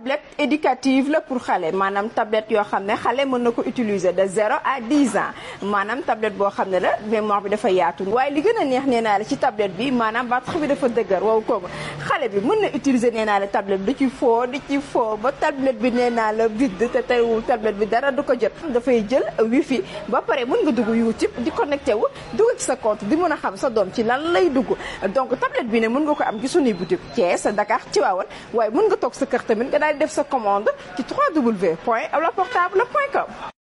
tablette éducative la pour xale maanaam tablette yoo xam ne xale mën na ko utiliser de zéro à dix ans maanaam tablette boo xam ne la mémoire bi dafa yaatu waaye li gën a neex nee naa la ci tablette bi maanaam batterie bi dafa dëgër wow kooku xale bi mën na utiliser nee naa la tablette bi di ci foo di ci foo ba tablette bi nee naa la vide te teewul tablette bi dara du ko jot dafay jël wifi ba pare mën nga dugg YouTube di connecté wu dugg ci sa compte di mën a xam sa doom ci lan lay dugg donc tablette bi ne mën nga ko am ci suñuy boutique Thiès Dakar Tivaouane waaye mën nga toog sa kër tamit nga daal di def sa commande ci www.aulaportable.com